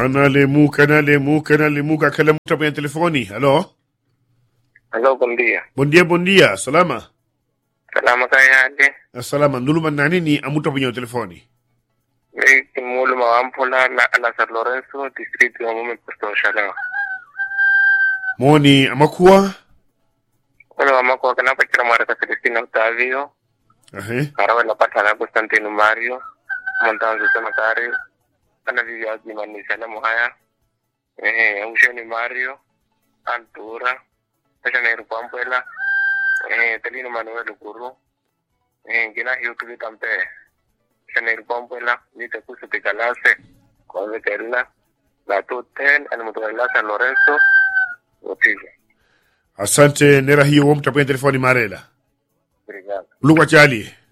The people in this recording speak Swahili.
Analemuka, analemuka, analemuka, akalamuka kwenye telefoni. Halo, Halo, bom dia. bon dia, bon dia, salama. Salama kayade. Salama, nduluma nani ni amuta kwenye telefoni. Ni kimulu mawampula la la San Lorenzo, district ya mume Puerto Shalama. Moni amakuwa. Wala mama kwa kana pachira mara ka Celestina Octavio, Ahe. karawa la patana Constantino Mario, montanzo sana kari. Ana vivi azi mani salamu haya. Eh, usheni Mario, Antura, Tasha na Irupampuela, eh, Telino Manuel Guru, eh, gina hiyo tuvi kampe. Tasha na Irupampuela, nita kusu tikalase, kwa vekela, la tuten, animutuela San Lorenzo, Otivo. Asante nera hiyo womta kwenye telefoni marela. Obrigado. Lugha chali.